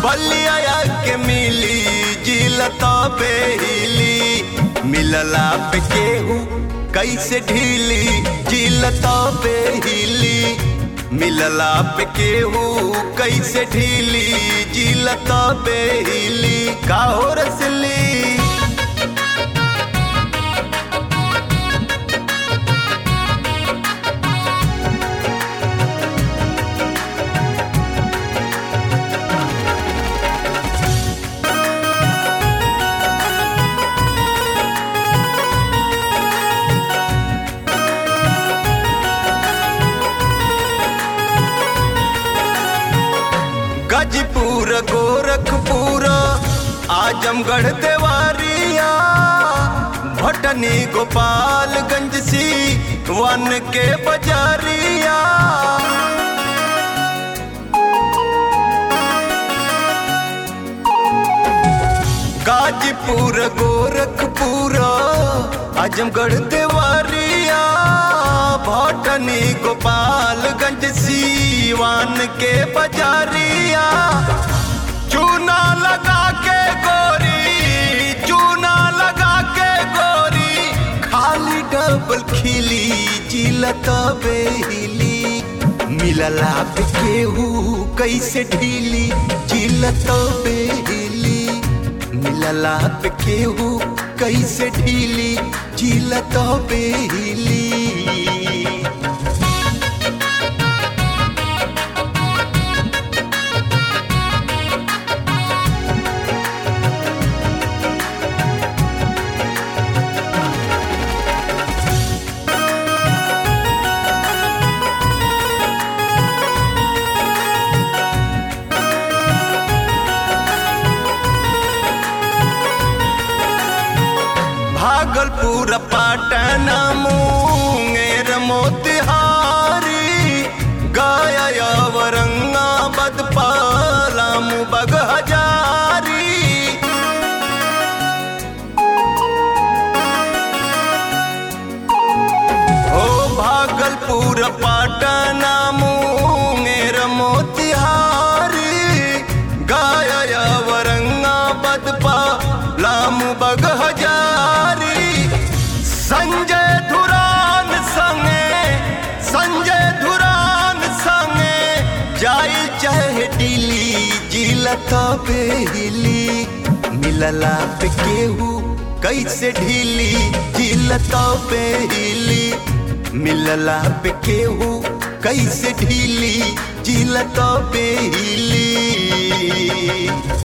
बलिया के मिली जिलता बेहिली मिलला पे केहू कैसे ढीली जिलता बेहिली मिलला पे केहू कैसे ढीली जिलता बेहिली का हो रसली गजपुर गोरखपुर आजमगढ़ देवारिया भटनी गोपालगंज सी वन के बजारिया गाजीपुर गोरखपुर आजमगढ़ देवारिया भटनी गोपालगंज सीवान के बजारिया चूना लगा के गोरी चूना लगा के गोरी खाली डबल खिली जिलत बेहिली मिलला पे केहू कैसे ढीली जिलत बेहिली मिलला पे केहू कैसे ढीली जिलत बेहिली भागलपुर पाटन मुंगेर मोतिहारी गया औरंगाबाद पालाम बगहजारी ओ भागलपुर पाटन मुंगेर मोतिहारी गया औरंगाबाद पालाम बगहजारी संजय धुरान संगे संजय धुरान संगे जाई चाहे दिल्ली जिलत बेहिली मिलला पे केहू कैसे ढीली जिलत बेहिली मिलला पे केहू कैसे ढीली जिलत बेहिली